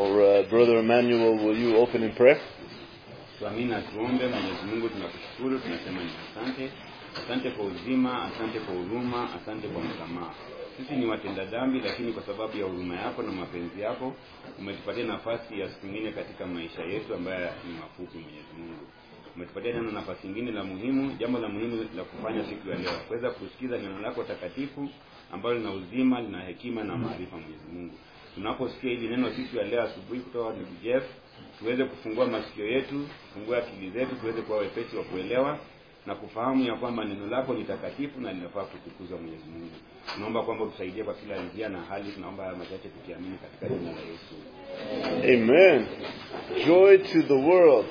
Or uh, Brother Emmanuel, will you open in prayer? Tuamini na tuombe. Mwenyezi Mungu, tunakushukuru, tunasema ni asante. Asante kwa uzima, asante kwa huruma, asante kwa msamaha. Sisi ni watenda dhambi, lakini kwa sababu ya huruma yako na mapenzi yako umetupatia nafasi ya siku nyingine katika maisha yetu ambayo ni mafupi. Mwenyezi Mungu, umetupatia tena nafasi nyingine la muhimu, jambo la muhimu la kufanya siku ya leo, kuweza kusikiza neno lako takatifu ambalo lina uzima, lina hekima na maarifa. Mwenyezi Mungu, tunaposikia hili neno siku ya leo asubuhi kutoka kwa ndugu Jeff, tuweze kufungua masikio yetu, kufungua akili zetu, tuweze kuwa wepesi wa kuelewa na kufahamu ya kwamba neno lako ni takatifu na linafaa kutukuzwa. Mwenyezi Mungu, tunaomba kwamba utusaidie kwa kila njia na hali. Tunaomba haya machache tukiamini katika jina la Yesu. Amen. Joy to the world.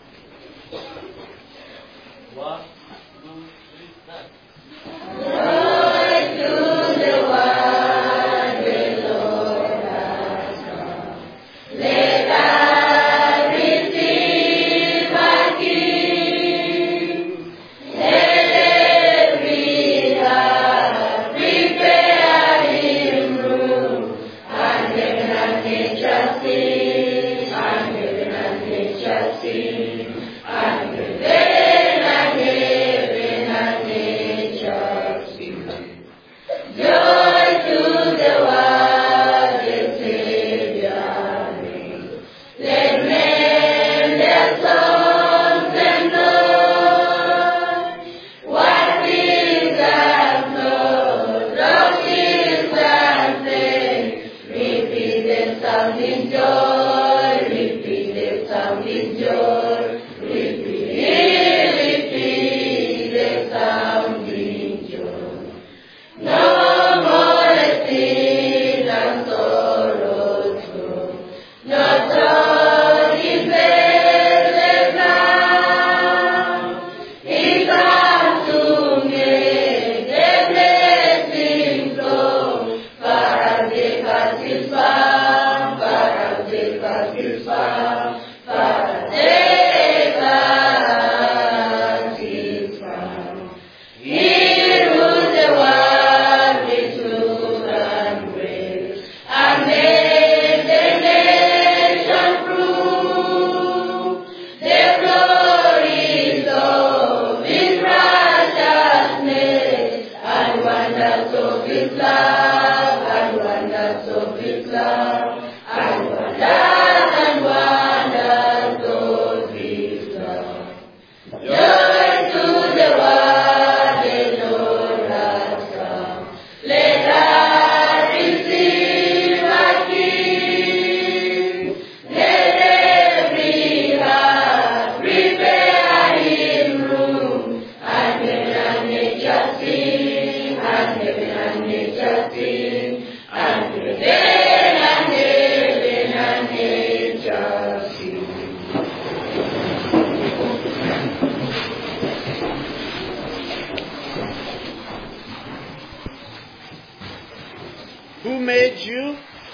Who made you?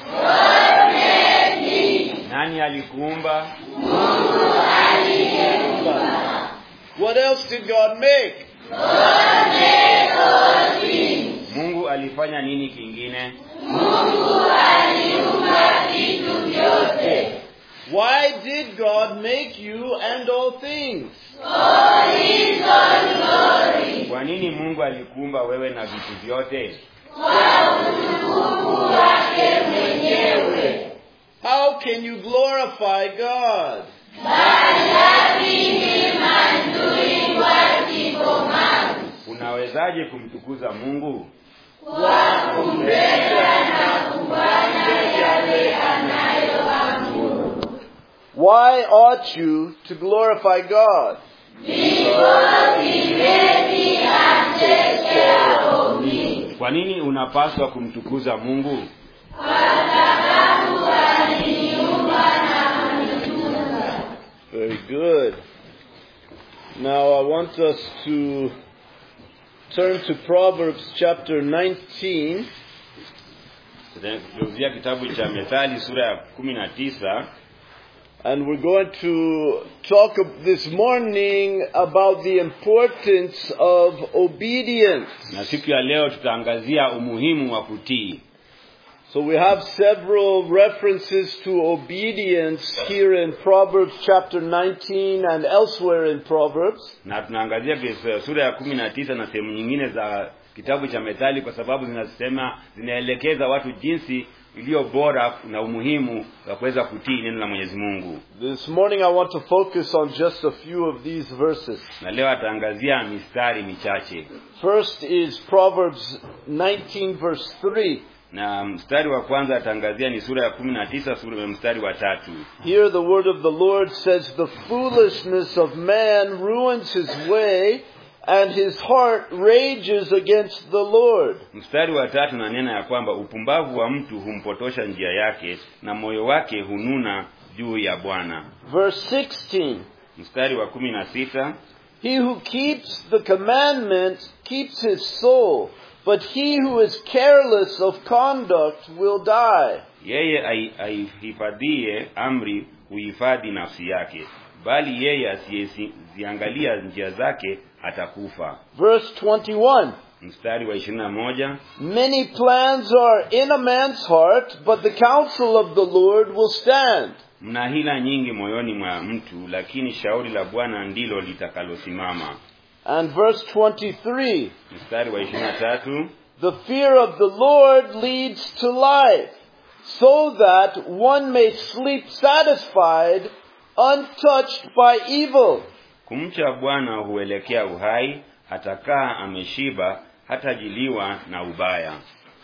Nani alikuumba? What else did God make? Mungu alifanya nini kingine? Why did God make you and all things? Kwa nini Mungu alikuumba wewe na vitu vyote? How can you glorify God? Unawezaje kumtukuza Mungu? Why ought you to glorify God? Kwa nini unapaswa kumtukuza Mungu? Very good. Now I want us to turn to Proverbs chapter 19. Tutageuzia kitabu cha Methali sura ya kumi na tisa And we're going to talk this morning about the importance of obedience. na siku ya leo tutaangazia umuhimu wa kutii. So we have several references to obedience here in Proverbs chapter 19 and elsewhere in Proverbs. na tunaangazia kis- sura ya kumi na tisa na sehemu nyingine za kitabu cha Methali kwa sababu zinasema zinaelekeza watu jinsi iliyo bora na umuhimu wa kuweza kutii neno la Mwenyezi Mungu. This morning I want to focus on just a few of these verses. Na leo ataangazia mistari michache, First is Proverbs 19 verse 3. na mstari wa kwanza ataangazia ni sura ya kumi na tisa sura ya mstari wa tatu. Here the word of the Lord says, The foolishness of man ruins his way, and his heart rages against the Lord. Mstari wa tatu nanena ya kwamba upumbavu wa mtu humpotosha njia yake na moyo wake hununa juu ya Bwana. Verse 16. Mstari wa kumi na sita He who keeps the commandment keeps his soul, but he who is careless of conduct will die. yeye ai- aihifadhie amri huhifadhi nafsi yake, bali yeye asiyeziangalia njia zake atakufa. Verse 21. Mstari wa ishirini na moja Many plans are in a man's heart, but the counsel of the Lord will stand. mna hila nyingi moyoni mwa mtu, lakini shauri la Bwana ndilo litakalosimama. And verse 23. Mstari wa ishirini na tatu The fear of the Lord leads to life, so that one may sleep satisfied, untouched by evil. kumcha Bwana huelekea uhai, atakaa ameshiba, hatajiliwa na ubaya.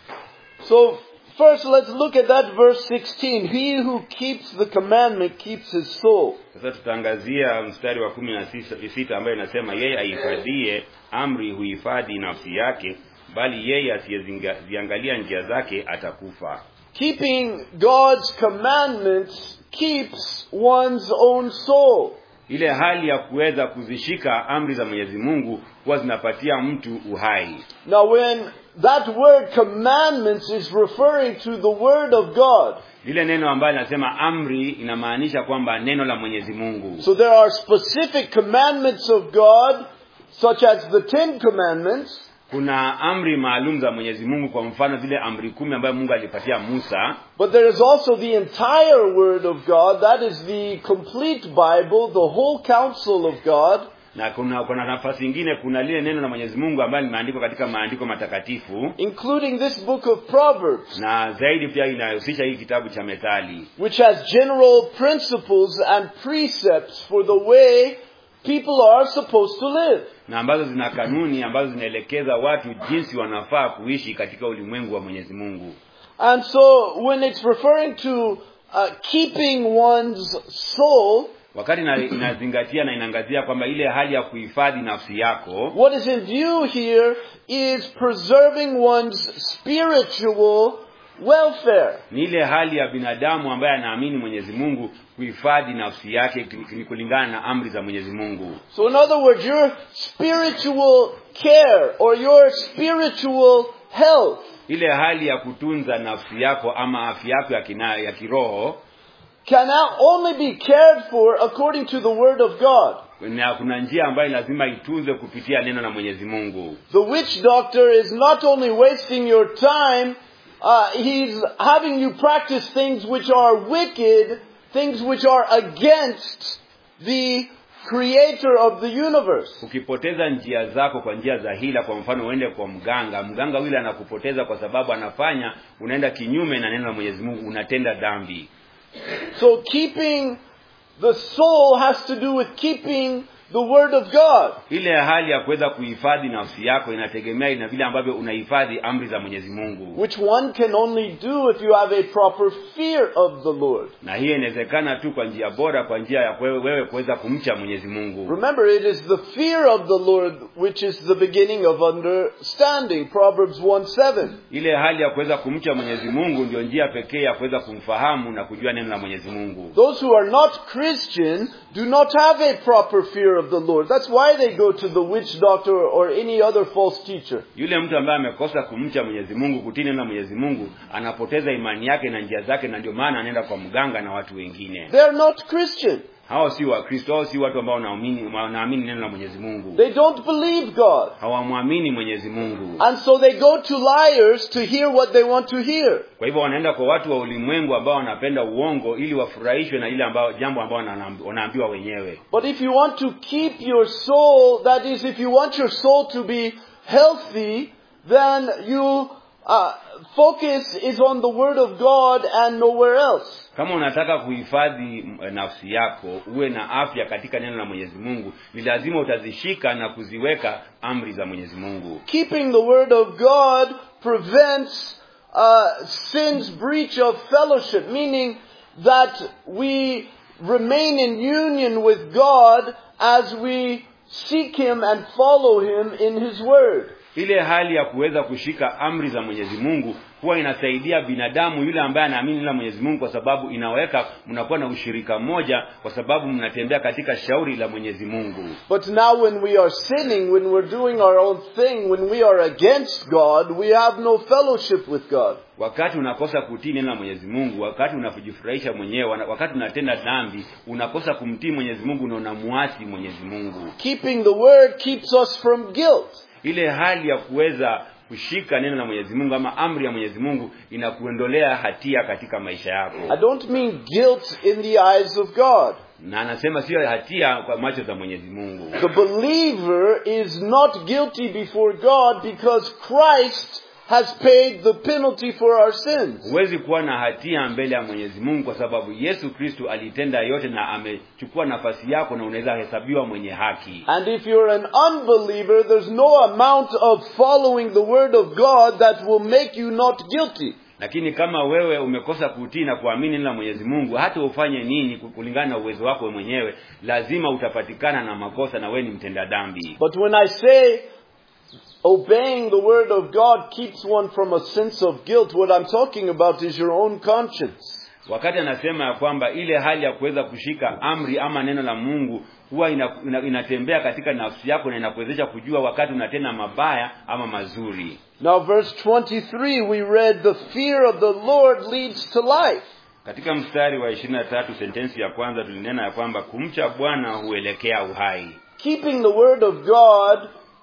So, first let's look at that verse 16. He who keeps the commandment keeps his soul. Sasa tutaangazia mstari wa kumi na sita- sita ambayo inasema yeye aihifadhie amri huhifadhi nafsi yake, bali yeye asiyeziangalia njia zake atakufa. Keeping God's commandments keeps one's own soul. Ile hali ya kuweza kuzishika amri za Mwenyezi Mungu huwa zinapatia mtu uhai. Now, when that word commandments is referring to the Word of God, Lile neno ambayo linasema amri inamaanisha kwamba neno la Mwenyezi Mungu. so there are specific commandments of God, such as the Ten Commandments, Kuna amri maalum za Mwenyezi Mungu, kwa mfano zile amri kumi ambayo Mungu alipatia Musa, but there is also the entire Word of God, that is the complete Bible, the whole counsel of God, na kuna kuna nafasi ingine, kuna lile neno la Mwenyezi Mungu ambalo limeandikwa katika maandiko matakatifu including this book of Proverbs, na zaidi pia inahusisha hii kitabu cha Methali which has general principles and precepts for the way people are supposed to live. na ambazo zina kanuni ambazo zinaelekeza watu jinsi wanafaa kuishi katika ulimwengu wa Mwenyezi Mungu. And so when it's referring to uh, keeping one's soul, Wakati ina- inazingatia na inaangazia kwamba ile hali ya kuhifadhi nafsi yako, what is in view here is preserving one's spiritual welfare. ni ile hali ya binadamu ambaye anaamini Mwenyezi Mungu kuhifadhi nafsi yake ki- ni kulingana na amri za Mwenyezi Mungu. So in other words, your spiritual care or your spiritual health Ile hali ya kutunza nafsi yako ama afya yako ya, kina, ya kiroho can now only be cared for according to the Word of God. na kuna njia ambayo lazima itunzwe kupitia neno la Mwenyezi Mungu. The witch doctor is not only wasting your time, uh, he's having you practice things which are wicked, things which are against the creator of the universe. Ukipoteza njia zako kwa njia za hila, kwa mfano uende kwa mganga, mganga yule anakupoteza kwa sababu anafanya unaenda kinyume na neno la Mwenyezi Mungu, unatenda dhambi. So keeping the soul has to do with keeping the Word of God. Ile hali ya kuweza kuhifadhi nafsi yako inategemea na vile ambavyo unahifadhi amri za Mwenyezi Mungu, which one can only do if you have a proper fear of the Lord. na hiyo inawezekana tu kwa njia bora, kwa njia ya wewe wewe kuweza kumcha Mwenyezi Mungu. Remember, it is the fear of the Lord which is the beginning of understanding. Proverbs 1 7. Ile hali ya kuweza kumcha Mwenyezi Mungu ndio njia pekee ya kuweza kumfahamu na kujua neno la Mwenyezi Mungu. Those who are not Christian do not have a proper fear of the Lord. That's why they go to the witch doctor or any other false teacher. Yule mtu ambaye amekosa kumcha Mwenyezi Mungu, kutii neno la Mwenyezi Mungu, anapoteza imani yake na njia zake, na ndio maana anaenda kwa mganga na watu wengine. They are not Christian. hao si wakristo hao si watu ambao wanaamini wanaamini neno la mwenyezi mungu They don't believe God. hawamwamini mwenyezi mungu And so they go to liars to hear what they want to hear. kwa hivyo wanaenda kwa watu wa ulimwengu ambao wanapenda uongo ili wafurahishwe na ile ambao jambo ambao wanaambi- wanaambiwa wenyewe But if you want to keep your soul, that is, if you want your soul to be healthy, then you uh, focus is on the Word of God and nowhere else. kama unataka kuhifadhi m- nafsi yako uwe na afya katika neno la mwenyezi mungu ni lazima utazishika na kuziweka amri za mwenyezi mungu Keeping the Word of God prevents uh, sin's breach of fellowship, meaning that we remain in union with God as we seek Him and follow Him in His Word. ile hali ya kuweza kushika amri za mwenyezi mungu huwa inasaidia binadamu yule ambaye anaamini neno la mwenyezi mungu kwa sababu inaweka mnakuwa na ushirika mmoja kwa sababu mnatembea katika shauri la mwenyezi mungu But now when we are sinning, when we're doing our own thing, when we are against God, we have no fellowship with God. wakati unakosa kutii neno la mwenyezi mungu wakati unajifurahisha mwenyewe wana- wakati unatenda dhambi unakosa kumtii mwenyezi mungu na unamuasi mwenyezi mungu Keeping the Word keeps us from guilt. ile hali ya kuweza kushika neno la mwenyezi mungu ama amri ya mwenyezi mungu inakuondolea hatia katika maisha yako I don't mean guilt in the eyes of God. na anasema sio hatia kwa macho za mwenyezi mungu The believer is not guilty before God because Christ has paid the penalty for our sins. huwezi kuwa na hatia mbele ya mwenyezi mungu kwa sababu yesu kristu alitenda yote na amechukua nafasi yako na unaweza hesabiwa mwenye haki And if you're an unbeliever, there's no amount of following the Word of God that will make you not guilty. lakini kama wewe umekosa kutii na kuamini neno la mwenyezi mungu hata ufanye nini kulingana na uwezo wako wewe mwenyewe lazima utapatikana na makosa na wewe ni mtenda dhambi But when I say obeying the word of God keeps one from a sense of guilt, what I'm talking about is your own conscience. wakati anasema ya kwamba ile hali ya kuweza kushika amri ama neno la mungu huwa ina, ina, inatembea katika nafsi yako na inakuwezesha kujua wakati unatenda mabaya ama mazuri Now verse 23 we read the fear of the Lord leads to life. katika mstari wa ishirini na tatu sentensi ya kwanza tulinena ya kwamba kumcha bwana huelekea uhai Keeping the word of God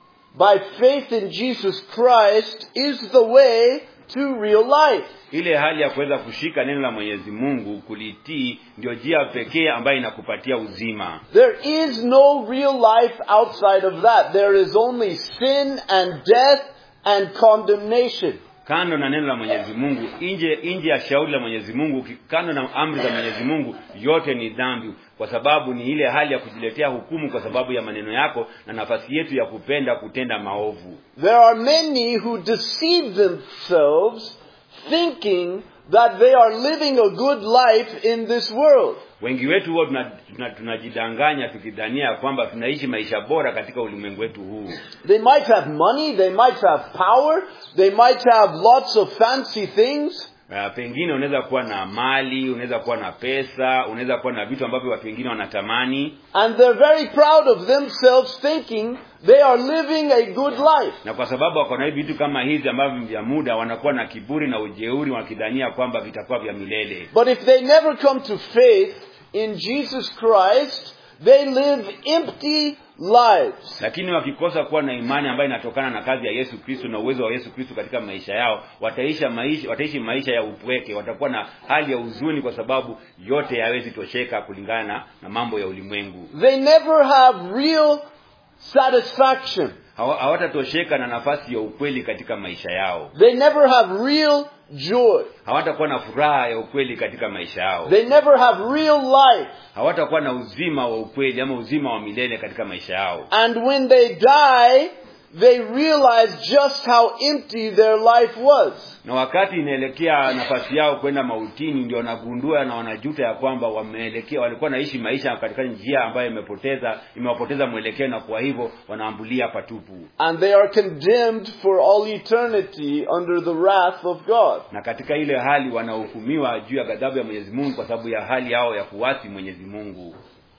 by faith in Jesus Christ is the way to real life. ile hali ya kuweza kushika neno la mwenyezi mungu kulitii ndio njia pekee ambayo inakupatia uzima There is no real life outside of that. There is only sin and death and condemnation. kando na neno la mwenyezi mungu nje nje ya shauri la mwenyezi mungu ki- kando na amri za mwenyezi mungu yote ni dhambi kwa sababu ni ile hali ya kujiletea hukumu kwa sababu ya maneno yako na nafasi yetu ya kupenda kutenda maovu There are many who deceive themselves thinking that they are living a good life in this world. wengi wetu huwa tunajidanganya tuna, tunajidanganya tukidhania ya kwamba tunaishi maisha bora katika ulimwengu wetu huu They might have money, they might have power, they might have lots of fancy things, Uh, pengine unaweza kuwa na mali unaweza kuwa na pesa unaweza kuwa na vitu ambavyo watu wengine wanatamani and they're very proud of themselves thinking they are living a good life. na kwa sababu wako na hivi vitu kama hizi ambavyo ni vya muda wanakuwa na kiburi na ujeuri wakidhania kwamba vitakuwa vya milele But if they never come to faith in Jesus Christ, they live empty lives. lakini wakikosa kuwa na imani ambayo inatokana na kazi ya yesu kristo na uwezo wa yesu kristo katika maisha yao wataisha maisha wataishi maisha ya upweke watakuwa na hali ya huzuni kwa sababu yote hayawezi tosheka kulingana na mambo ya ulimwengu They never have real satisfaction. Hawa- hawatatosheka na nafasi ya ukweli katika maisha yao They never have real joy. hawatakuwa na furaha ya ukweli katika maisha yao They never have real life. hawatakuwa na uzima wa ukweli ama uzima wa milele katika maisha yao And when they die, they realize just how empty their life was. na wakati inaelekea nafasi yao kwenda mautini ndio wanagundua na wanajuta ya kwamba wameelekea walikuwa naishi maisha katika njia ambayo imepoteza imewapoteza mwelekeo na kwa hivyo wanaambulia patupu And they are condemned for all eternity under the wrath of God. na katika ile hali wanahukumiwa juu ya ghadhabu ya mwenyezi mungu kwa sababu ya hali yao ya kuwasi mwenyezi mungu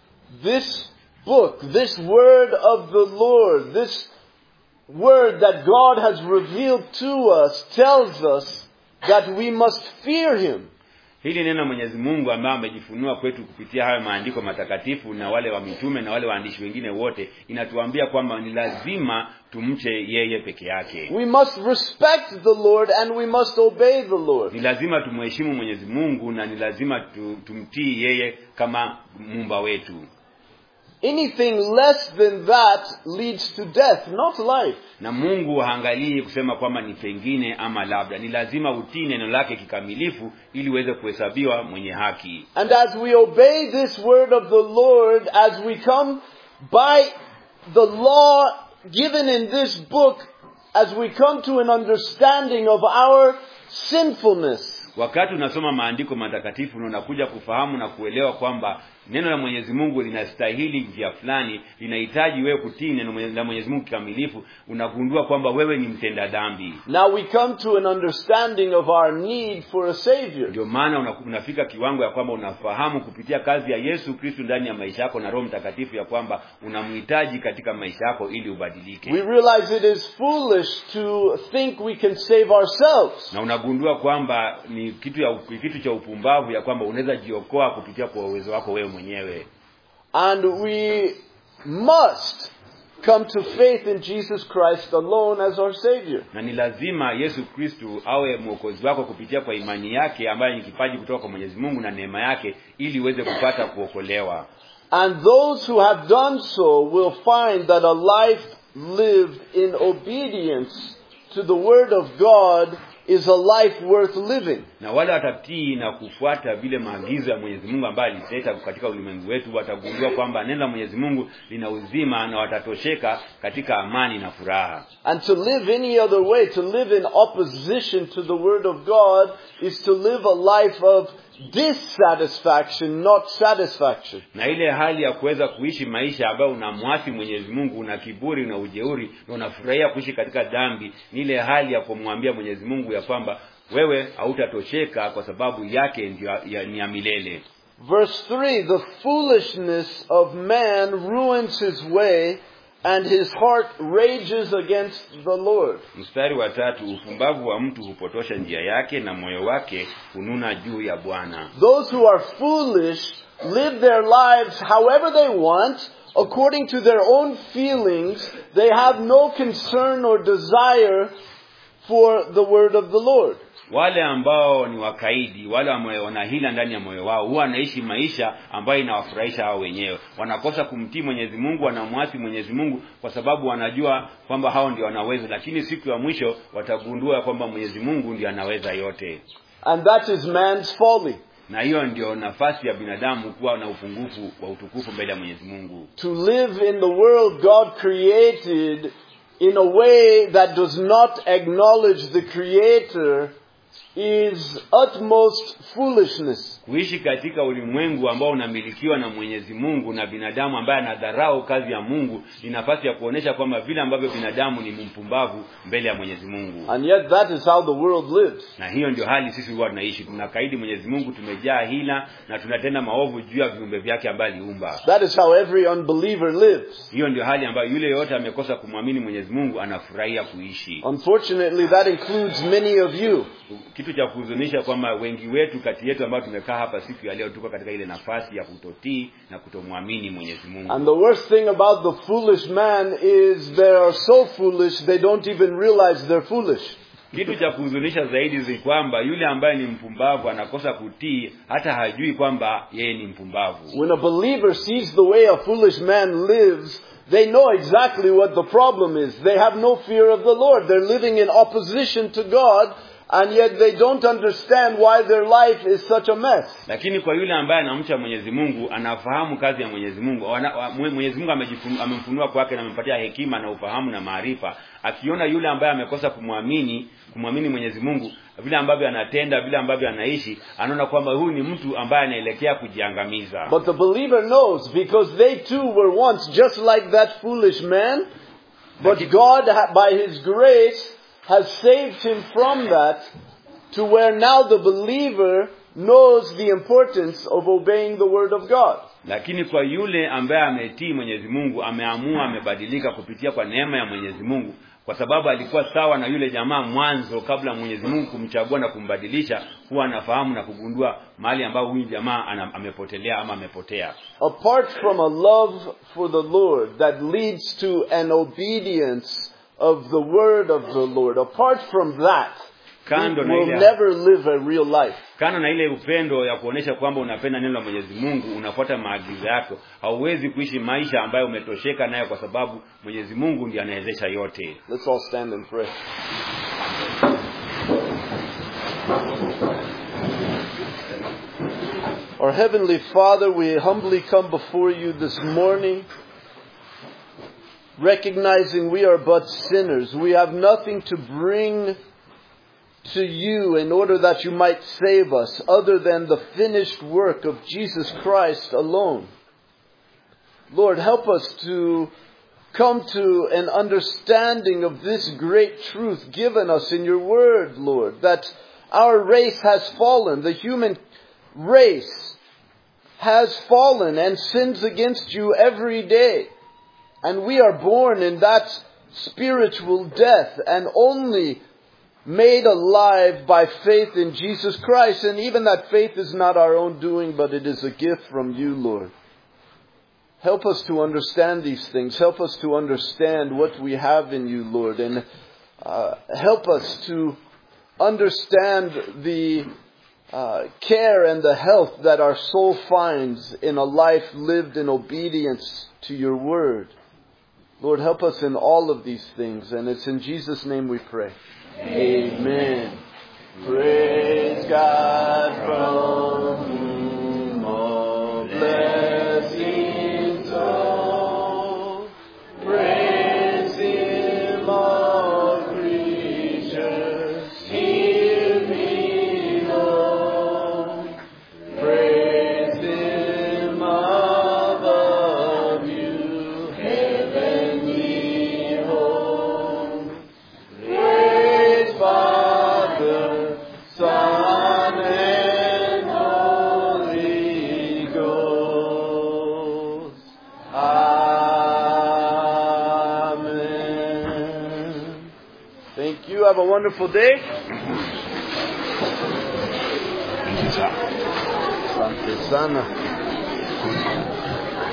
This book, this word of the Lord, this word that God has revealed to us tells us that we must fear Him. hili neno Mwenyezi Mungu ambaye amejifunua kwetu kupitia hayo maandiko matakatifu na wale wa mitume na wale waandishi wengine wote inatuambia kwamba ni lazima tumche yeye peke yake We must respect the Lord and we must obey the Lord. ni lazima tumheshimu Mwenyezi Mungu na ni lazima tu, tumtii yeye kama muumba wetu Anything less than that leads to death, not life. na Mungu haangalii kusema kwamba ni pengine ama labda ni lazima utii neno lake kikamilifu ili uweze kuhesabiwa mwenye haki And as we obey this word of the Lord, as we come by the law given in this book, as we come to an understanding of our sinfulness, wakati unasoma maandiko matakatifu na unakuja kufahamu na kuelewa kwamba neno la Mwenyezi Mungu linastahili njia fulani linahitaji wewe kutii neno mwenye- la Mwenyezi Mungu kikamilifu unagundua kwamba wewe ni mtenda dhambi now we come to an understanding of our need for a Savior. ndio maana una- unafika kiwango ya kwamba unafahamu kupitia kazi ya Yesu Kristo ndani ya maisha yako na Roho Mtakatifu ya kwamba unamhitaji katika maisha yako ili ubadilike We realize it is foolish to think we can save ourselves. na unagundua kwamba ni kitu ya kitu cha upumbavu ya kwamba unaweza jiokoa kupitia kwa uwezo wako wewe mwenyewe And we must come to faith in Jesus Christ alone as our Savior. na ni lazima Yesu Kristu awe mwokozi wako kupitia kwa imani yake ambayo ni kipaji kutoka kwa Mwenyezi Mungu na neema yake ili uweze kupata kuokolewa And those who have done so will find that a life lived in obedience to the Word of God is a life worth living. na wale watatii na kufuata vile maagizo ya Mwenyezi Mungu ambayo aliteta katika ulimwengu wetu watagundua kwamba neno la Mwenyezi Mungu lina uzima na watatosheka katika amani na furaha And to live any other way, to live in opposition to the Word of God, is to live a life of dissatisfaction, not satisfaction. na ile hali ya kuweza kuishi maisha ambayo unamwasi Mwenyezi Mungu una kiburi na ujeuri na unafurahia kuishi katika dhambi ni ile hali ya kumwambia Mwenyezi Mungu ya kwamba wewe hautatosheka kwa sababu yake ndio ya, ni ya milele Verse 3 The foolishness of man ruins his way, and his heart rages against the Lord. mstari wa tatu upumbavu wa mtu hupotosha njia yake na moyo wake hununa juu ya Bwana Those who are foolish live their lives however they want, according to their own feelings. They have no concern or desire for the word of the Lord. wale ambao ni wakaidi wale ambao wana hila ndani ya moyo wao huwa wanaishi maisha ambayo inawafurahisha hao wenyewe wanakosa kumtii Mwenyezi Mungu wanamwasi Mwenyezi Mungu kwa sababu wanajua kwamba hao ndio wanaweza lakini siku ya mwisho watagundua kwamba Mwenyezi Mungu ndio anaweza yote And that is man's folly. na hiyo ndio nafasi ya binadamu kuwa na upungufu wa utukufu mbele ya Mwenyezi Mungu To live in the world God created in a way that does not acknowledge the Creator is utmost foolishness. kuishi katika ulimwengu ambao unamilikiwa na Mwenyezi Mungu na binadamu ambaye anadharau kazi ya Mungu ni nafasi ya kuonesha kwamba vile ambavyo binadamu ni mpumbavu mbele ya Mwenyezi Mungu And yet that is how the world lives. na hiyo ndio hali sisi huwa tunaishi tunakaidi Mwenyezi Mungu tumejaa hila na tunatenda maovu juu ya viumbe vyake ambaye aliumba That is how every unbeliever lives. hiyo ndio hali ambayo yule yote amekosa kumwamini Mwenyezi Mungu anafurahia kuishi Unfortunately, that includes many of you. kitu cha kuhuzunisha kwamba wengi wetu kati yetu ambao tumekaa hapa siku ya leo tuko katika ile nafasi ya kutotii na kutomwamini Mwenyezi Mungu And the worst thing about the foolish man is they are so foolish they don't even realize they're foolish. kitu cha kuhuzunisha zaidi ni kwamba yule ambaye ni mpumbavu anakosa kutii hata hajui kwamba yeye ni mpumbavu When a believer sees the way a foolish man lives, they know exactly what the problem is. They have no fear of the Lord. They're living in opposition to God, and yet they don't understand why their life is such a mess. lakini kwa yule ambaye anamcha Mwenyezi Mungu anafahamu kazi ya Mwenyezi Mungu Wana- wa- Mwe- Mwenyezi Mungu amejifunu- amemfunua kwake na amempatia hekima na ufahamu na maarifa akiona yule ambaye amekosa kumwamini kumwamini Mwenyezi Mungu vile ambavyo anatenda vile ambavyo anaishi anaona kwamba huyu ni mtu ambaye anaelekea kujiangamiza But the believer knows because they too were once just like that foolish man. But God, ha- by His grace, has saved him from that to where now the believer knows the importance of obeying the Word of God. lakini kwa yule ambaye ametii Mwenyezi Mungu ameamua amebadilika kupitia kwa neema ya Mwenyezi Mungu kwa sababu alikuwa sawa na yule jamaa mwanzo kabla mwenyezi mungu kumchagua na kumbadilisha huwa anafahamu na kugundua mahali ambapo huyu jamaa ana, amepotelea ama amepotea Apart from a love for the Lord that leads to an obedience of the word of the Lord, apart from that, we kando na will ile never live a real life. kando na ile upendo ya kuonesha kwamba unapenda neno la mwenyezi mungu unafuata maagizo yako hauwezi kuishi maisha ambayo umetosheka nayo kwa sababu mwenyezi mungu ndiye anawezesha yote Let's all stand and pray. Our Heavenly Father, we humbly come before you this morning, recognizing we are but sinners. We have nothing to bring to you in order that you might save us other than the finished work of Jesus Christ alone. Lord, help us to come to an understanding of this great truth given us in your word, Lord, that our race has fallen. The human race has fallen and sins against you every day. And we are born in that spiritual death and only made alive by faith in Jesus Christ. And even that faith is not our own doing, but it is a gift from you, Lord. Help us to understand these things. Help us to understand what we have in you, Lord. And uh, help us to understand the uh, care and the health that our soul finds in a life lived in obedience to your word. Lord, help us in all of these things. And it's in Jesus' name we pray. Amen. Praise God from whom all blessings flow. Praise Him, all creatures here below. Praise Him above you, heavenly hosts. Praise Father, Son, and Holy Ghost. Amen. Thank you. Have a wonderful day. Asante sana.